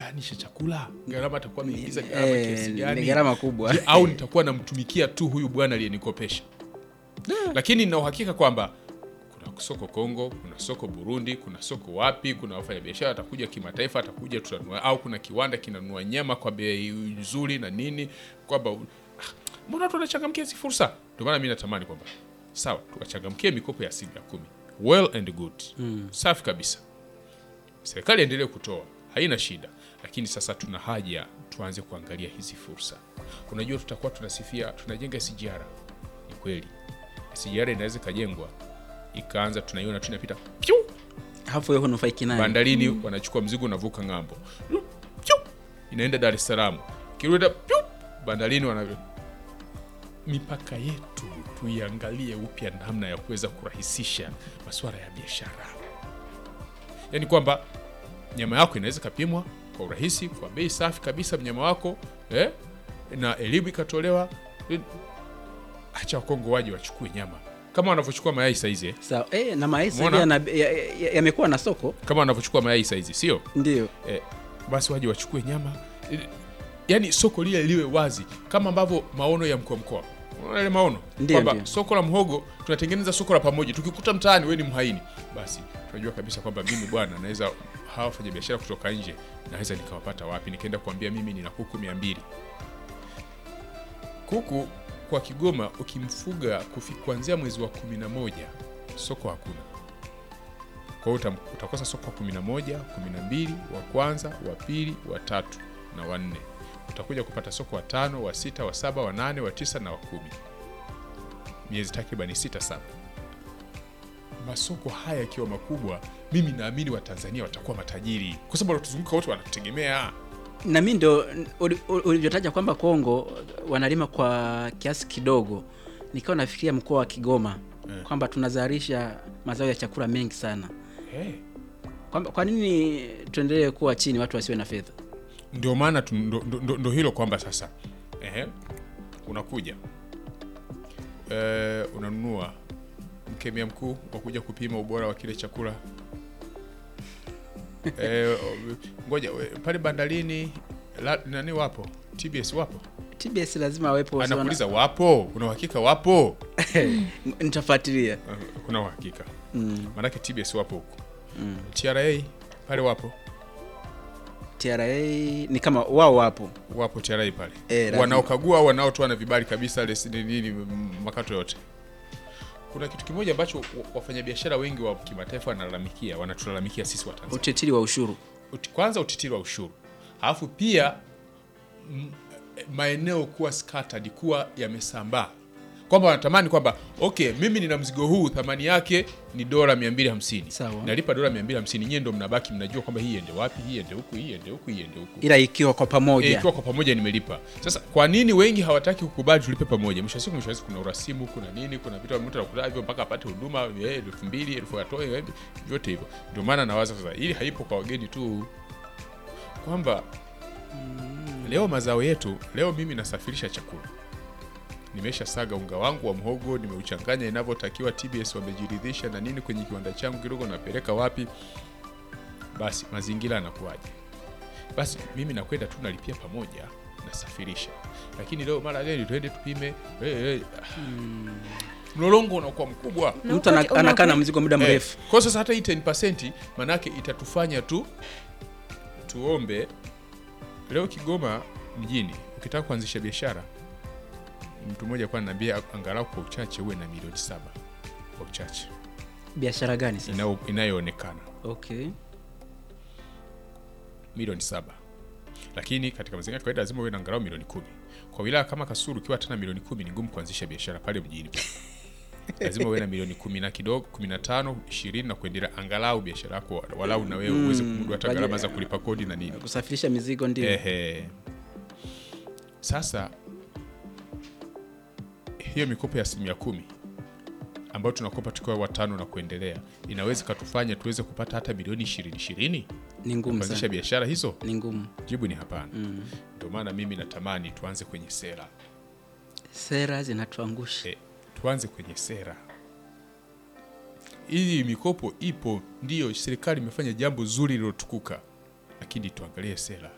gani cha chakula gharama atakuwa ameingiza gharama Eh, kiasi ni gani gharama kubwa. Je, au nitakuwa namtumikia tu huyu bwana aliyenikopesha lakini nina uhakika kwamba kuna soko Kongo, kuna soko Burundi, kuna soko wapi, kuna wafanyabiashara atakuja kimataifa, atakuja tutanunua, au kuna kiwanda kinanunua nyama kwa bei nzuri na nini, kwamba ah, mbona watu wanachangamkia hizi fursa? Ndio maana mimi natamani kwamba sawa, tukachangamkie mikopo ya asilimia kumi, well and good, safi kabisa. Serikali endelee kutoa, haina shida, lakini sasa tuna haja tuanze kuangalia hizi fursa. Unajua, tutakuwa tunasifia tunajenga SGR, ni kweli SGR inaweza ikajengwa ikaanza, tunaiona tu inapita piu hapo wewe hunufaiki nayo bandarini, wanachukua mzigo unavuka ng'ambo, piu inaenda Dar es Salaam, kirudi piu bandarini, wana mipaka yetu tuiangalie upya, namna ya kuweza kurahisisha masuala ya biashara, yaani kwamba nyama yako inaweza ikapimwa kwa urahisi kwa bei safi kabisa, mnyama wako eh, na elimu ikatolewa. Acha Wakongo waje wachukue nyama kama wanavyochukua mayai saizi eh? sawa eh, na mayai sasa Umeona? yana- ya- ya- yamekuwa na soko kama wanavyochukua mayai saizi, sio ndio eh, basi waje wachukue nyama Eh, yaani soko lile liwe wazi kama ambavyo maono ya mkoa mkoa Unaona ile maono Ndio, kwamba ndio. soko la mhogo tunatengeneza soko la pamoja tukikuta mtaani we ni mhaini basi tunajua kabisa kwamba mimi bwana naweza hawa wafanya biashara kutoka nje naweza nikawapata wapi nikaenda kuambia mimi nina kuku mia mbili kuku kwa kigoma ukimfuga kufi- kuanzia mwezi wa kumi na moja soko hakuna kwa hiyo utam- utakosa soko wa kumi na moja kumi na mbili wa kwanza wa pili wa tatu na wanne utakuja kupata soko wa tano wa sita wa saba wa nane wa tisa na wa kumi miezi takribani sita saba masoko haya yakiwa makubwa mimi naamini watanzania watakuwa matajiri kwa sababu wanatuzunguka wote wanatutegemea na mi ndo uli- uli- ulivyotaja kwamba Kongo wanalima kwa kiasi kidogo, nikawa nafikiria mkoa wa Kigoma Eh. kwamba tunazalisha mazao ya chakula mengi sana, hey. kwamba kwa nini tuendelee kuwa chini, watu wasiwe na fedha? ndio maana tu- ndo, ndo, ndo, ndo hilo kwamba sasa ehe, unakuja e, unanunua mkemia mkuu wa kuja kupima ubora wa kile chakula e, ngoja we, pale bandarini la, nani wapo TBS wapo TBS lazima wawepo, wasiwe na- anakuuliza wapo una uhakika wapo nitafuatilia. Eh, kuna uhakika Mm. maanake TBS wapo huku TRA pale wapo TRA ni kama wao wapo wapo TRA pale Eh, lazima. wanaokagua au wanaotoa na vibali kabisa leseni nini m- makato yote. Kuna kitu kimoja ambacho wa- wafanyabiashara wengi wa kimataifa wanalalamikia, wanatulalamikia sisi wa Tanzania. utitiri wa ushuru. Uti- Kwanza utitiri wa ushuru, alafu pia m- maeneo kuwa scattered, kuwa yamesambaa, kwamba wanatamani kwamba okay, mimi nina mzigo huu thamani yake ni dola 250 Sawa. nalipa dola 250, nyie ndo mnabaki mnajua kwamba hii iende wapi, hii iende huku, hii iende huku, hii iende huku ila ikiwa kwa Eh, pamoja ikiwa kwa pamoja nimelipa. Sasa kwa nini wengi hawataki kukubali tulipe pamoja? Mwisho wa siku, mwisho wa siku kuna urasimu, kuna nini, kuna vitu mtu anakuta hivyo mpaka apate huduma eh, elfu mbili elfu atoe eh, vyote hivyo. Ndio maana nawaza sasa, ili haipo kwa wageni tu, kwamba leo mazao yetu, leo mimi nasafirisha chakula, nimesha saga unga wangu wa mhogo, nimeuchanganya inavyotakiwa, TBS wamejiridhisha na nini kwenye kiwanda changu kidogo, napeleka wapi? Basi mazingira yanakuwaje? basi mimi nakwenda tu nalipia pamoja nasafirisha lakini leo mara leo tuende tupime eh, eh, mlolongo unakuwa mkubwa Na mtu ana- ukweli- anakaa na unakweli- mzigo muda Eh, mrefu. kwa sasa hata hii 10% manake itatufanya tu tuombe leo Kigoma mjini ukitaka kuanzisha biashara mtu mmoja kwa ananiambia angalau kwa uchache uwe na milioni saba kwa uchache Biashara gani sasa? inayo- inayoonekana Okay. milioni saba lakini katika mazingira ya kawaida lazima uwe na angalau milioni kumi kwa wilaya kama Kasulu ukiwa tena milioni kumi ni ngumu kuanzisha biashara pale mjini lazima uwe na milioni kumi na kidogo kumi na tano ishirini na kuendelea angalau biashara yako walau na wewe uweze kumudu hata kwa gharama ajili- za kulipa kodi na nini Kusafirisha mizigo ndio. Ehe. Sasa hiyo mikopo ya asilimia kumi ambayo tunakopa tukiwa watano na kuendelea inaweza ikatufanya tuweze kupata hata milioni ishirini ishirini Ni ngumu kuanzisha sana. biashara hizo? Ni ngumu. Jibu ni hapana. Ndio maana mimi natamani tuanze kwenye sera Sera zinatuangusha. e, tuanze kwenye sera. Hii mikopo ipo, ndiyo serikali imefanya jambo zuri lilotukuka, lakini tuangalie sera.